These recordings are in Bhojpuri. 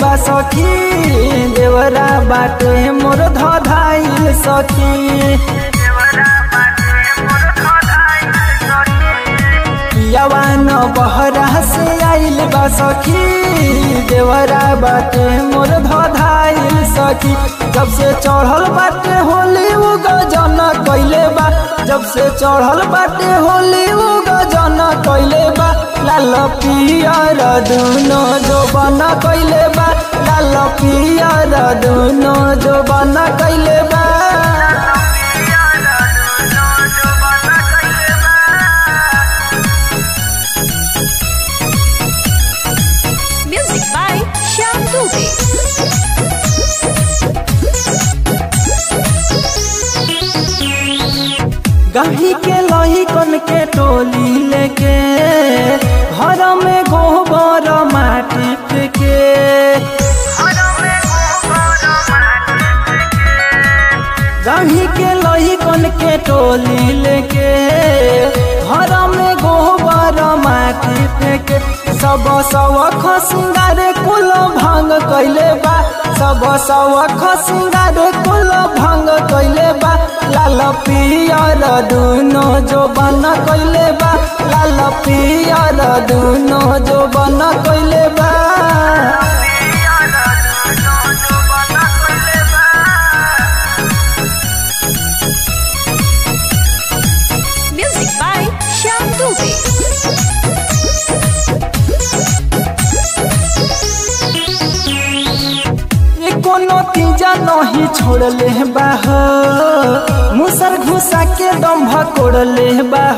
बा सखी देवरा बाटे मोर धधाइल सखी यवान बहरा से आइल बा सखी देवरा बाटे मोर धधाइल सखी जब से चढ़ल बाटे होली उ गजन कैले बा जब से चढ़ल बाटे होली उ गजन कैले बा लाल पियर दुनो जो बना कैले बा लाल पियर दुनो जो बना कैले बा Music by Shyam Dubey. गही के लही कन के टोली लेके घर में गोबर माटी फेंके गही के लही कन के टोली लेके घर में गोबर माटी फेंके सब सवख सिंगार कुल भंग कैले बा सब सवख सिंगार कुल भंग कैले बा लाल पियर दुनो जो बन कैले बा लाल पियर दुनो जो बन कैले बा Music by Shyam Dubey. ये कोनो तीजा नहीं छोड़ले बाह मुसर घुसा के दम्भ कोड़ले बाह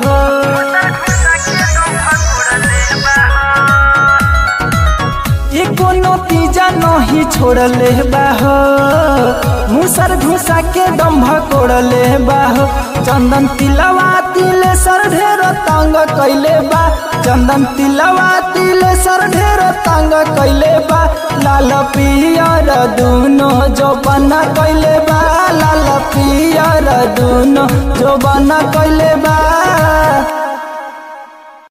ये कोनो तीजा नहीं छोड़ले बाह मुसर घुसा के दम्भ कोड़ले बाह चंदन तिलवा तिले सर ढेर तंग कैले बा चंदन तिलवा तिले सर ढेर तंग कैले बा लाल पियर दुनो जो बना कैले बा लाल पियर दुनो जो बना कैले बा